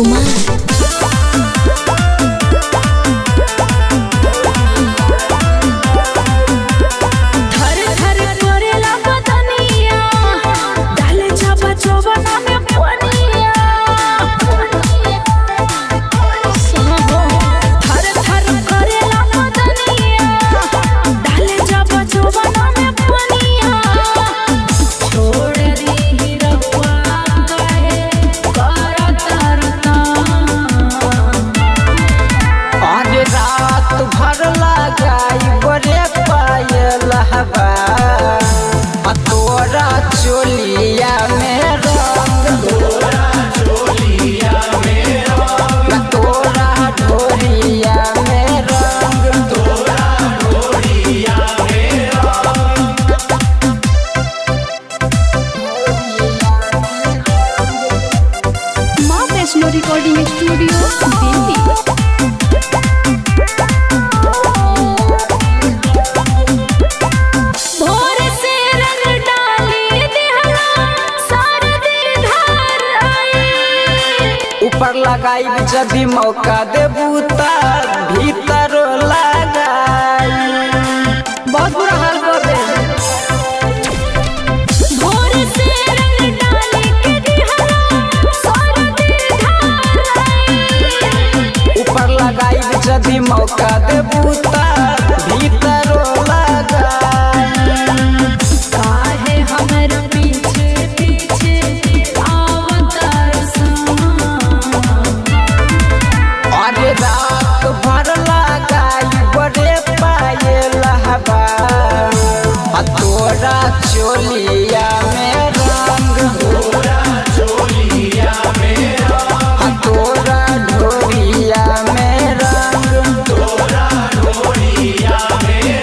कुमार थर थर करेला बदनिया डाले चापा चौबना में पनिया थर थर करेला बदनिया डाले चापा चौबना में पनिया छोड़ दी रहुआ कहे कर तरता आज रात भर लगाई बड़े पायल हवा आ तोरा चोलिया में रंग तोरा चोलिया में रंग तोरा ढोलिया में रंग तोरा ढोलिया में माँ वैष्णो रिकॉर्डिंग स्टूडियो दिल्ली भोर से रंग डाली दिहरा सरदी धार आई ऊपर लगाई जब मौका देबू त भीतर लगाई बहुत बुरा हाल कर दे भोर से रंग डाली के दिहरा सरदी धार आई ऊपर लगाई जब मौका देबू त भीतर लगाई काहे हमर पीछे पीछे आवतार अरे रात भर लगाई बड़े पायल हवा आ तोरा चोलिया में रंग तोरा चोलिया में रंग आ तोरा ढोलिया में रंग तोरा ढोलिया में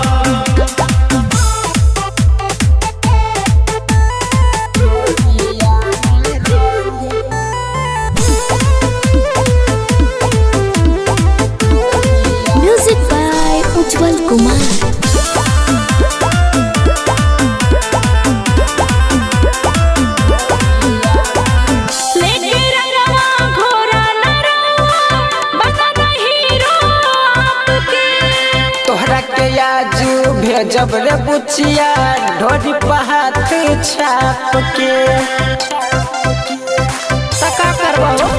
म्यूजिक बाय उज्जवल कुमार लेके रंगवा घोरा नरवा बना हीरो आपके तोहरा के आजू भेजब रे बुचिया ढोरी पहात छाप के तका करबो